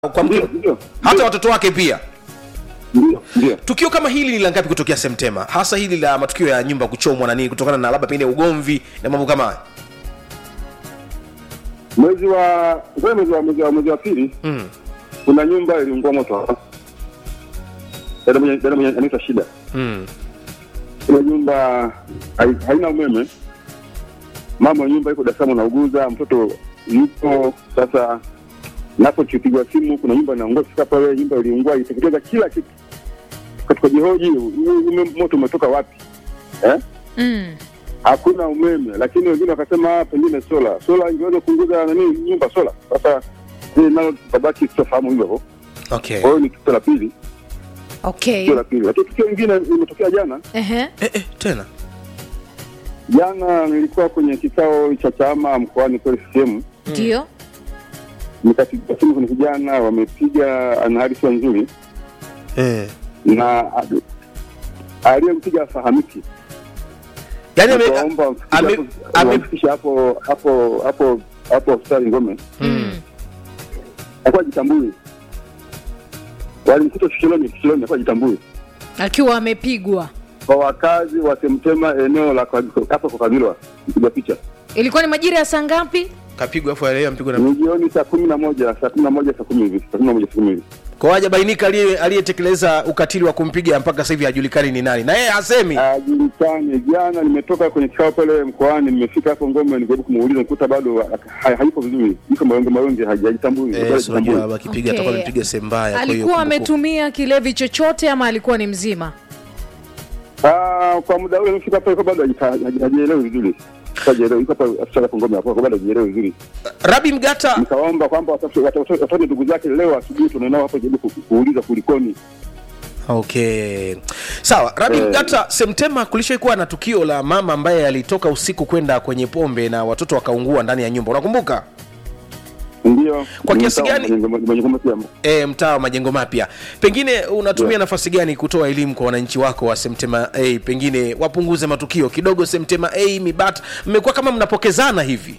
kwa mke, Ndio, ndio. hata watoto wake pia Ndio, ndio. tukio kama hili ni la ngapi kutokea Semtema, hasa hili la matukio ya nyumba kuchomwa na nini, kutokana na labda pengine ugomvi na mambo kama haya? Mwezi wa kwa mwezi wa mwezi wa mwezi wa pili Mm. kuna nyumba iliungua moto hapa. Dada mwenye dada mwenye anaitwa Shida. Mm. Ile nyumba hai- haina umeme. Mama wa nyumba yuko Dar es Salaam anauguza, mtoto yupo sasa. Napo tukipigwa simu, kuna nyumba inaungua, kufika pale nyumba iliungua, iteketeza kila kitu. Katika jihoji huu ume- moto umetoka wapi? Eh? Mm. hakuna umeme, lakini wengine wakasema "Ah, pengine sola sola ingeweza kupunguza nani nyumba sola. Sasa hili nalo tabaki tutafahamu hivyo hivyo. Okay. Kwa hiyo ni tukio la pili, Okay. tukio la pili. Lakini tukio lingine limetokea jana. Ehe. Eh, eh, tena Jana nilikuwa kwenye kikao cha chama mkoani kule CCM, Ndio. nikapiga simu kwenye vijana, wamepiga ana hali sio nzuri, eh. na aliyempiga afahamiki. yani ame, Nikaomba ame- ame- wamfikishe hapo hapo hapo hapo hospitali Ngome. Mm. alikuwa jitambui, walimkuta Shiloni, Shiloni alikuwa jitambui. Akiwa amepigwa. Kwa wakazi wa Semtema, eneo la kwa- hapo kwa Kabilwa, mpiga picha Ilikuwa ni majira ya saa ngapi? kapigwa afu alea mpigwa na ni jioni saa kumi na moja saa kumi na moja saa kumi hivi saa kumi na moja saa kumi hivi kwa hajabainika aliye- aliyetekeleza ukatili wa kumpiga mpaka sasa hivi hajulikani ni nani, na yeye hasemi. ajulikane. Jana nimetoka kwenye kikao pale mkoani, nimefika hapo Ngome, nikajaribu kumuuliza, nikuta bado ha- hayupo vizuri, iko mawenge mawenge, hajitambui Eh, bado si unajua hajitambui. akipiga Okay. atakuwa amepiga sehemu mbaya. kwa hiyo Alikuwa kumbukumbu- ametumia kilevi chochote ama alikuwa ni mzima? Ah, kwa muda ule nimefika pale, kwa bado hajita- haji- hajielewi vizuri, hajielewi, iko hapa afisa hapo Ngome hapo, kwa bado hajielewi vizuri Rabi Mgata, nikaomba kwamba watafute watafute- watafute ndugu zake leo asubuhi tunaenao hapo jaribu ku- kuuliza kulikoni. okay, sawa. Rabi Eh. Mgata, Semtema kulishawahi kuwa na tukio la mama ambaye alitoka usiku kwenda kwenye pombe na watoto wakaungua ndani ya nyumba, unakumbuka? Ndio Kwa kiasi gani- mwenye kwamba pia E, mtaa wa majengo mapya, pengine unatumia Yeah. nafasi gani kutoa elimu kwa wananchi wako wa Semtema A, pengine wapunguze matukio kidogo Semtema A, Mibata, mmekuwa kama mnapokezana hivi?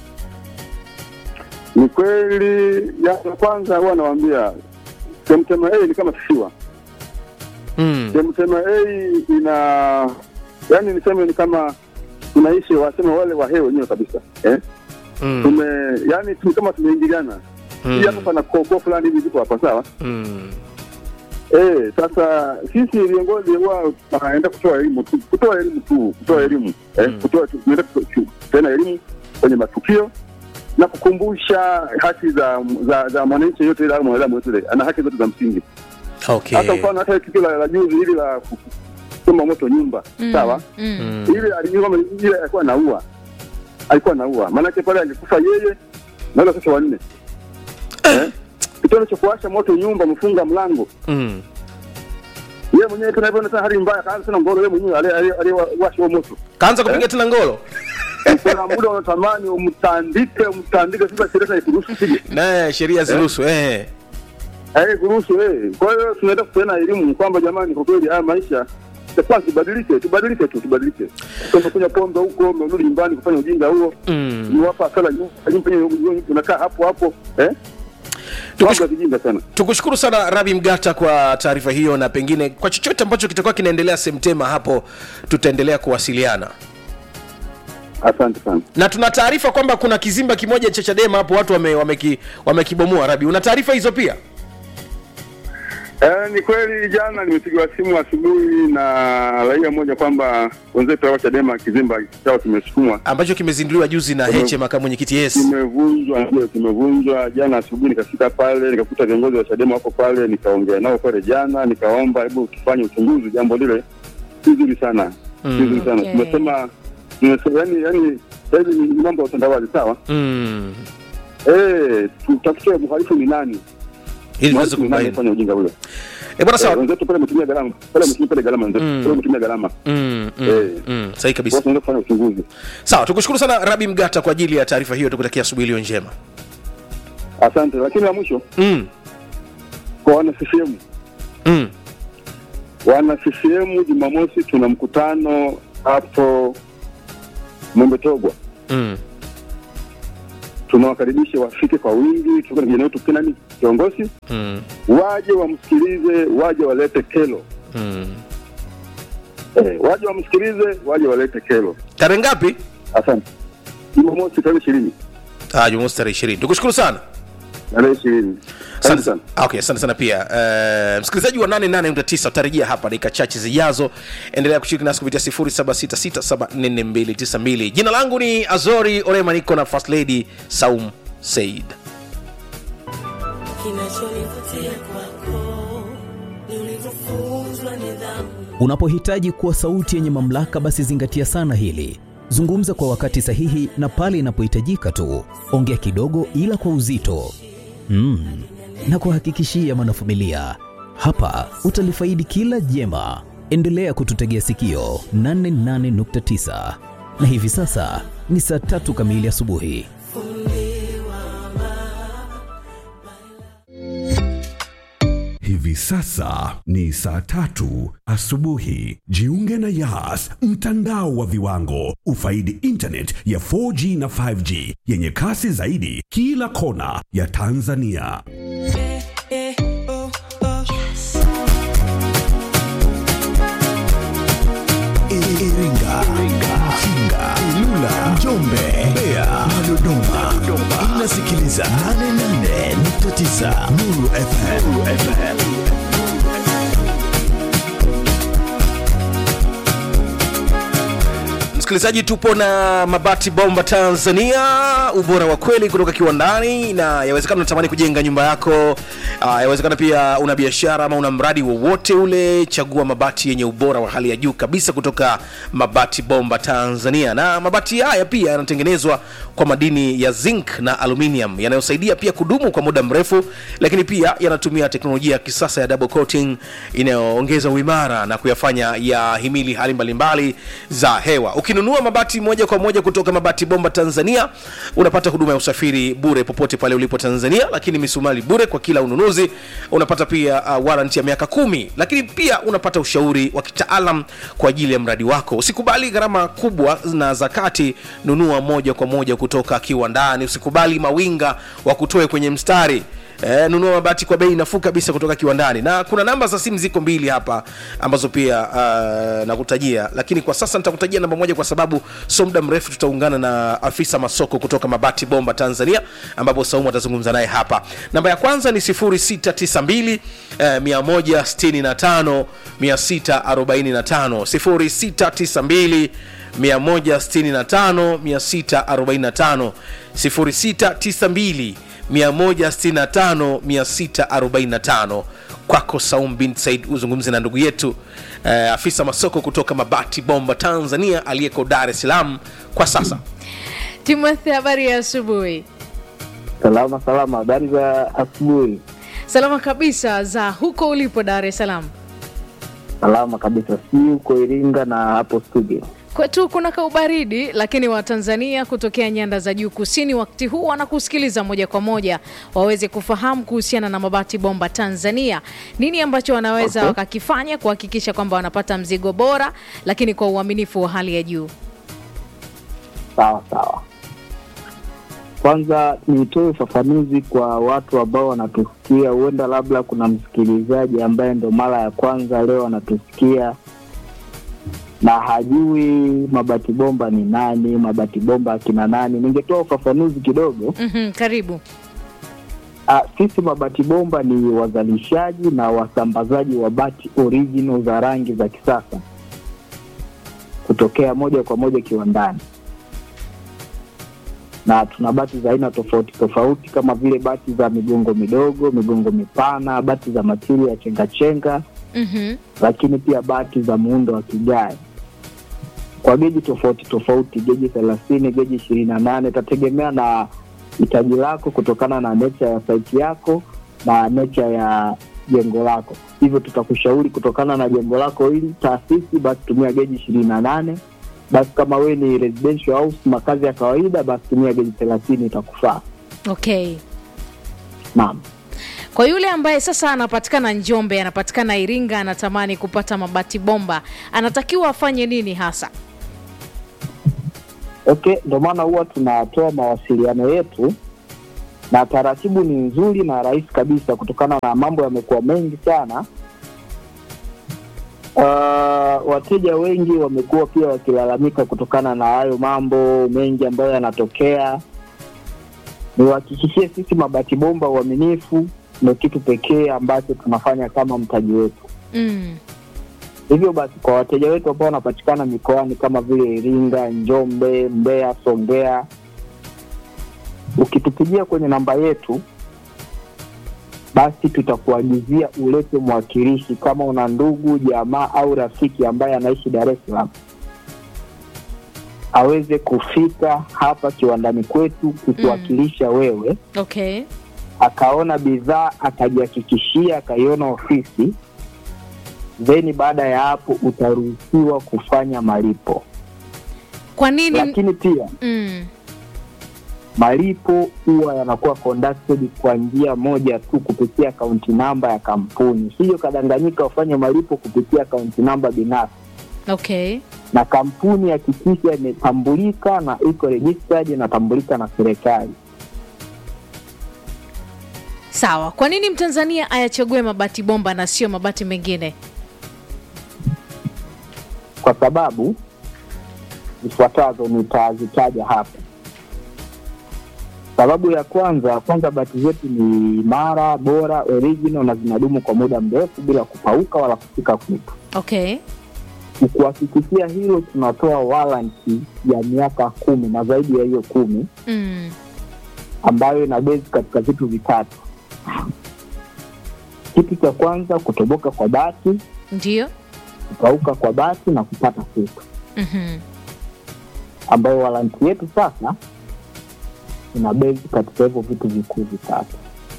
ni kweli. Ya kwanza huwa nawaambia Semtema A ni kama kisiwa. mm. Semtema A ina yani, niseme ni kama tunaishi waseme wale wahe wenyewe kabisa eh? Mm. Tume yani tu kama tumeingiliana Mm. hii hapa pana koo fulani hivi ziko hapa sawa. Mm. Eh, sasa sisi viongozi huwa tunaenda kutoa elimu tu, kutoa elimu tu, kutoa elimu eh, Mm. kutoa tunaenda tena elimu kwenye matukio na kukumbusha haki za za, za mwananchi yote ile au mwanadamu yote ile ana haki zote za msingi. Okay. Hata mfano hata tukio la, la juzi hili la kuchoma moto nyumba Mm. sawa, Mm. Mm. ile alijua kama ile alikuwa anaua, alikuwa anaua, maanake pale angekufa yeye na wale watoto wanne eh, kitendo cha kuwasha moto nyumba, mfunga mlango Mm. yeye mwenyewe tena hivyo tena hali mbaya kaanza tena ngoro yeye mwenyewe ali- ali- aliyewasha huo moto Kaanza kupiga tena ngolo kuna muda unatamani umtandike umtandike sasa sheria ikuruhusu sije naye sheria ziruhusu eh. eh kuruhusu eh kwa hiyo tunaenda kupeana elimu kwamba jamani kwa kweli haya maisha sasa tubadilike tubadilike tu tubadilike kama kunywa pombe huko umerudi nyumbani kufanya ujinga huo Mm. ni wapa sala nyumba unakaa hapo hapo eh mambo ya kijinga sana Tukushukuru sana Rabi Mgata kwa taarifa hiyo, na pengine kwa chochote ambacho kitakuwa kinaendelea Semtema hapo, tutaendelea kuwasiliana asante sana na tuna taarifa kwamba kuna kizimba kimoja cha Chadema hapo watu wame, wameki, wamekibomoa. Rabi, una taarifa hizo pia? Eh, ni kweli jana nimepigiwa simu asubuhi na raia mmoja kwamba wenzetu wa Chadema kizimba chao kimesukumwa ambacho kimezinduliwa juzi na Kime- Heche makamu mwenyekiti yes. kimevunjwa, ndio kimevunjwa. Jana asubuhi nikafika pale nikakuta viongozi wa Chadema wako pale, nikaongea nao pale jana, nikaomba hebu tufanye uchunguzi jambo lile, si zuri sana, si Mm. zuri sana. Okay. Tumesema tumesema, yani yani sasa hivi ni mambo ya utandawazi, sawa. Mm. Eh, tutafute mhalifu ni nani, Ili tuweze mhalifu ni nani kubaini. afanya ujinga huyo. Eh, bwana Eh, sawa. wenzetu pale wametumia gharama, pale wametumia pale gharama, wenzetu Mm. pale wametumia gharama, Mm, mm, Eh. mm. Sahihi kabisa. watu wanaweza kufanya uchunguzi. Sawa, tukushukuru sana Rabi Mgata kwa ajili ya taarifa hiyo, tukutakia asubuhi iliyo njema. Asante, lakini la mwisho Mm. kwa wana CCM Mm. wana CCM Jumamosi tuna mkutano hapo Mwembetogwa. Mm. Tunawakaribisha wafike kwa wingi, tuko na vijana wetu Kenani kiongozi mm. waje wamsikilize, waje walete kelo Mm. eh, waje wamsikilize, waje walete kelo. tarehe ngapi Asante. Jumamosi tarehe ishirini ah, jumamosi tarehe ishirini tukushukuru sana tarehe ishirini Asante Asante sana. sana. Okay, asante sana pia uh, msikilizaji wa 88.9 utarejea hapa dakika chache zijazo. Endelea kushiriki nasi kupitia 0766744292. Jina langu ni Azori Orema, niko na First Lady Saum Said. Kinachonivutia kwako ni ulivyofunzwa nidhamu. Unapohitaji kuwa sauti yenye mamlaka, basi zingatia sana hili. Zungumza kwa wakati sahihi na pale inapohitajika tu. Ongea kidogo, ila kwa uzito mm. na kuhakikishia mwanafamilia, hapa utalifaidi kila jema. Endelea kututegea sikio 88.9 na hivi sasa ni saa tatu kamili asubuhi. Hivi sasa ni saa tatu asubuhi. Jiunge na Yas, mtandao wa viwango. Ufaidi internet ya 4G na 5G yenye kasi zaidi kila kona ya Tanzania. Iringa, Mfinga, Ilula, Njombe, Mbeya na Dodoma. Inasikiliza 88.9 Nuru FM. Msikilizaji, tupo na Mabati Bomba Tanzania, ubora wa kweli kutoka kiwandani, na yawezekana unatamani kujenga nyumba yako. Uh, yawezekana pia una biashara ama una mradi wowote ule, chagua mabati yenye ubora wa hali ya juu kabisa kutoka Mabati Bomba Tanzania. Na mabati haya pia yanatengenezwa kwa madini ya zinc na aluminium yanayosaidia pia kudumu kwa muda mrefu, lakini pia yanatumia teknolojia ya kisasa ya double coating inayoongeza uimara na kuyafanya ya himili hali mbalimbali za hewa. Ukinunua mabati moja kwa moja kutoka Mabati Bomba Tanzania, unapata huduma ya usafiri bure popote pale ulipo Tanzania, lakini misumali bure kwa kila ununuzi. Unapata pia uh, warranty ya miaka kumi, lakini pia unapata ushauri wa kitaalam kwa ajili ya mradi wako. Usikubali gharama kubwa na zakati, nunua moja kwa moja kutoka kiwandani. Usikubali mawinga wa kutoe kwenye mstari. E, nunua mabati kwa bei nafuu kabisa kutoka kiwandani, na kuna namba za simu ziko mbili hapa ambazo pia uh, nakutajia, lakini kwa sasa nitakutajia namba moja kwa sababu sio muda mrefu tutaungana na afisa masoko kutoka Mabati Bomba Tanzania, ambapo Saumu atazungumza naye hapa. Namba ya kwanza ni 0692 eh, 165 645 0692 165 645 0692 165645 kwako Saum bin Said, uzungumze na ndugu yetu eh, afisa masoko kutoka Mabati Bomba Tanzania aliyeko Dar es Salaam kwa sasa. Timothy, habari ya asubuhi. Salama salama, habari za asubuhi. Salama kabisa za huko ulipo Dar es Salaam. Salama kabisa, si huko Iringa na hapo studio. Kwetu kuna kaubaridi, lakini Watanzania kutokea nyanda za juu kusini wakati huu wanakusikiliza moja kwa moja, waweze kufahamu kuhusiana na Mabati Bomba Tanzania, nini ambacho wanaweza Okay. wakakifanya kuhakikisha kwamba wanapata mzigo bora, lakini kwa uaminifu wa hali ya juu. Sawa sawa. Kwanza nitoe ufafanuzi kwa watu ambao wanatusikia. Huenda labda kuna msikilizaji ambaye ndo mara ya kwanza leo anatusikia na hajui Mabati Bomba ni nani, Mabati Bomba akina nani. Ningetoa ufafanuzi kidogo. Mhm, karibu. Ah, sisi Mabati Bomba ni wazalishaji na wasambazaji wa bati original za rangi za kisasa kutokea moja kwa moja kiwandani, na tuna bati za aina tofauti tofauti kama vile bati za migongo midogo, migongo mipana, bati za matiri ya chengachenga, Mhm. lakini pia bati za muundo wa kigae kwa geji tofauti tofauti, geji thelathini, geji ishirini na nane itategemea na hitaji lako kutokana na nature ya site yako na nature ya jengo lako. Hivyo tutakushauri kutokana na jengo lako hili taasisi, basi tumia geji ishirini na nane. Basi kama wewe ni residential house, makazi ya kawaida, basi tumia geji thelathini itakufaa. Okay. Naam. Kwa yule ambaye sasa anapatikana Njombe, anapatikana Iringa, anatamani kupata Mabati Bomba, anatakiwa afanye nini hasa? Okay, ndio maana huwa tunatoa mawasiliano yetu na taratibu ni nzuri na rahisi kabisa, kutokana na mambo yamekuwa mengi sana. Uh, wateja wengi wamekuwa pia wakilalamika kutokana na hayo mambo mengi ambayo yanatokea. Niwahakikishie sisi Mabati Bomba, uaminifu ndio kitu pekee ambacho tunafanya kama mtaji wetu. Mm. Hivyo basi kwa wateja wetu ambao wanapatikana mikoani kama vile Iringa, Njombe, Mbeya, Songea, ukitupigia kwenye namba yetu, basi tutakuagizia ulete mwakilishi kama una ndugu, jamaa au rafiki ambaye anaishi Dar es Salaam aweze kufika hapa kiwandani kwetu kukuwakilisha wewe, Okay. akaona bidhaa, akajihakikishia, akaiona ofisi, then baada ya hapo utaruhusiwa kufanya malipo. Kwa nini? Lakini pia Mm. malipo huwa yanakuwa conducted kwa njia moja tu kupitia akaunti namba ya kampuni. Sio kadanganyika ufanye malipo kupitia akaunti namba binafsi, Okay. na kampuni hakikisha imetambulika na iko registered, inatambulika na serikali. Sawa. Kwa nini Mtanzania ayachague mabati bomba na sio mabati mengine? kwa sababu zifuatazo nitazitaja hapa. Sababu ya kwanza, kwanza bati zetu ni imara, bora, original na zinadumu kwa muda mrefu bila kupauka wala kufika kutu. Okay. Kuhakikishia hilo, tunatoa warranty ya miaka kumi na zaidi ya hiyo kumi Mm. ambayo ina base katika vitu vitatu. Kitu cha kwanza, kutoboka kwa bati, Ndio. kupauka kwa bati na kupata kutu. Mhm. ambayo waranti yetu sasa ina bezi katika hivyo vitu vikuu vitatu.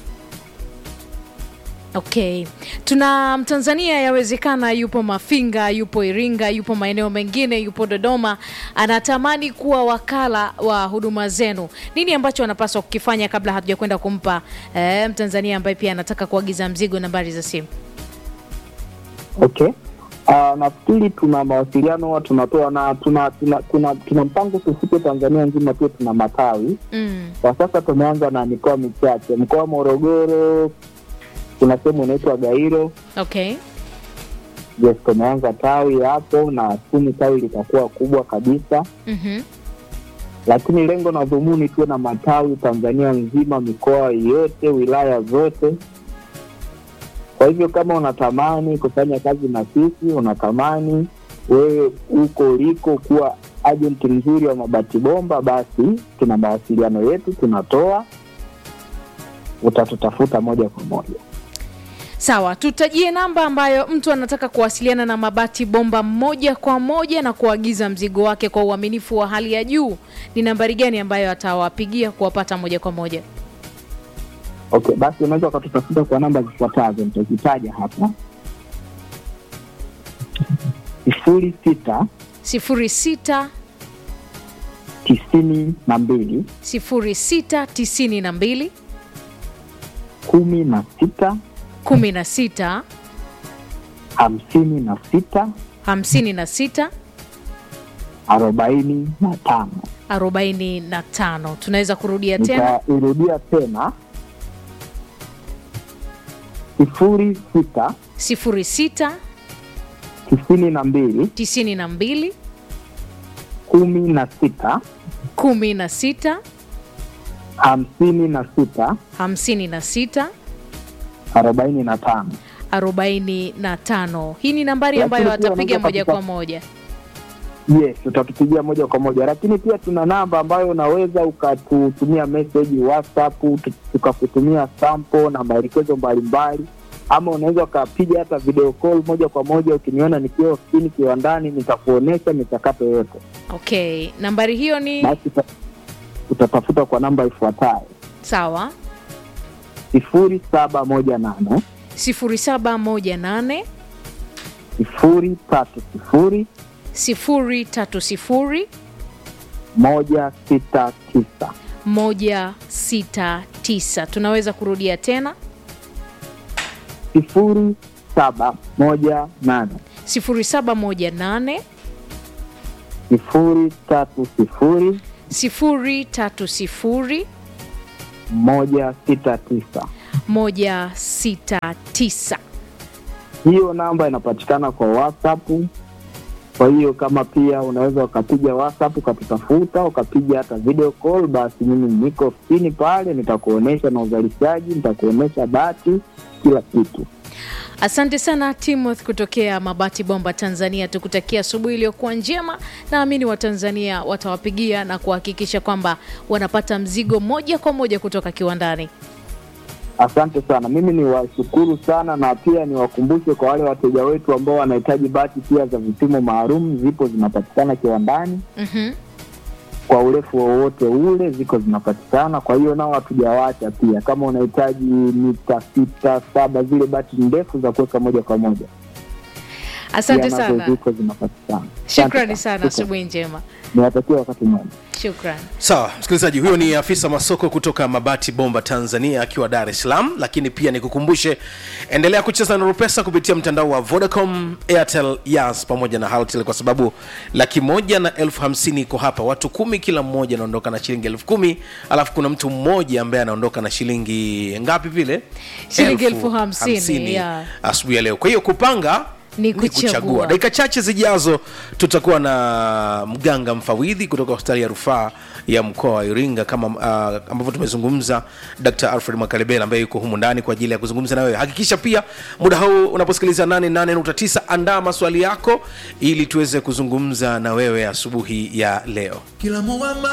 Okay. Tuna Mtanzania yawezekana yupo Mafinga, yupo Iringa, yupo maeneo mengine, yupo Dodoma, anatamani kuwa wakala wa huduma zenu. Nini ambacho anapaswa kukifanya kabla hatuja kwenda kumpa eh, Mtanzania ambaye pia anataka kuagiza mzigo, nambari za simu? Okay. Uh, nafikiri tuna mawasiliano huwa tunatoa na tuna tuna, tuna, tuna mpango tufike Tanzania nzima, pia tuna matawi Mm. kwa sasa. Tumeanza na mikoa michache, mkoa wa Morogoro kuna sehemu inaitwa Gairo. Okay. Yes, tumeanza tawi hapo na kumi tawi litakuwa kubwa kabisa, Mhm. lakini lengo na dhumuni tuwe na matawi Tanzania nzima, mikoa yote, wilaya zote. Kwa hivyo kama unatamani kufanya kazi na sisi, unatamani wewe huko uliko kuwa ajenti mzuri wa mabati bomba, basi tuna mawasiliano yetu tunatoa, utatutafuta moja kwa moja. Sawa, tutajie namba ambayo mtu anataka kuwasiliana na Mabati Bomba moja kwa moja na kuagiza mzigo wake kwa uaminifu wa hali ya juu. Ni nambari gani ambayo atawapigia kuwapata moja kwa moja? Okay, basi unaweza ukatutafuta kwa namba zifuatazo, nitazitaja hapa: sifuri sita sifuri sita tisini na mbili sifuri sita tisini na mbili kumi na sita kumi na sita hamsini na sita hamsini na sita arobaini na tano. arobaini na tano. Tunaweza kurudia tena Nitairudia tena sifuri sita sifuri sita tisini na mbili tisini na mbili kumi na sita kumi na sita hamsini na sita hamsini na sita arobaini na tano. arobaini na tano. Hii ni nambari Lakini ambayo pia atapiga unaweza moja katika- kwa moja. Yes, utatupigia moja kwa moja, lakini pia tuna namba ambayo unaweza ukatutumia message WhatsApp, tu- tukakutumia sample na maelekezo mbalimbali, ama unaweza ukapiga hata video call moja kwa moja. Ukiniona nikiwa ofisini kiwandani, nitakuonyesha michakato yote. Okay, nambari hiyo ni Basi uta- utatafuta kwa namba ifuatayo sawa sifuri saba moja nane 0718 sifuri tatu sifuri 030 moja sita tisa 169. Tunaweza kurudia tena sifuri saba moja nane 0718 sifuri tatu sifuri 030 moja sita tisa. 169 Hiyo namba inapatikana kwa WhatsApp. Kwa hiyo kama pia unaweza ukapiga WhatsApp ukatutafuta, ukapiga hata video call, basi mimi niko ofisini pale, nitakuonesha na uzalishaji, nitakuonesha bati, kila kitu. Asante sana Timothy kutokea Mabati Bomba, Tanzania. Tukutakia asubuhi iliyokuwa njema. Naamini Watanzania watawapigia na kuhakikisha kwamba wanapata mzigo moja kwa moja kutoka kiwandani. Asante sana, mimi ni washukuru sana, na pia niwakumbushe kwa wale wateja wetu ambao wanahitaji bati pia za vipimo maalum, zipo zinapatikana kiwandani Mhm. kwa urefu wowote ule, ziko zinapatikana. Kwa hiyo nao hatujawacha pia, kama unahitaji mita sita saba, zile bati ndefu za kuweka moja kwa moja, Asante pia nazo sana, ziko zinapatikana. shukrani Asante sana, Shukrani. asubuhi njema. Niwatakia wakati mwema. Shukran. sawa msikilizaji huyo ni afisa masoko kutoka mabati bomba tanzania akiwa dar es salaam lakini pia nikukumbushe endelea kucheza na rupesa kupitia mtandao wa vodacom airtel yas pamoja na haltel kwa sababu laki moja na elfu hamsini iko hapa watu kumi kila mmoja anaondoka na shilingi elfu kumi alafu kuna mtu mmoja ambaye anaondoka na shilingi ngapi vile Shilingi elfu hamsini, yeah. asubuhi ya leo kwa hiyo kupanga Ni kuchagua. dakika chache zijazo tutakuwa na mganga mfawidhi kutoka hospitali ya rufaa ya mkoa wa iringa kama uh, ambavyo tumezungumza dr alfred makalebela ambaye yuko humu ndani kwa ajili ya kuzungumza na wewe hakikisha pia muda huu unaposikiliza 88.9 andaa maswali yako ili tuweze kuzungumza na wewe asubuhi ya leo kila muwamba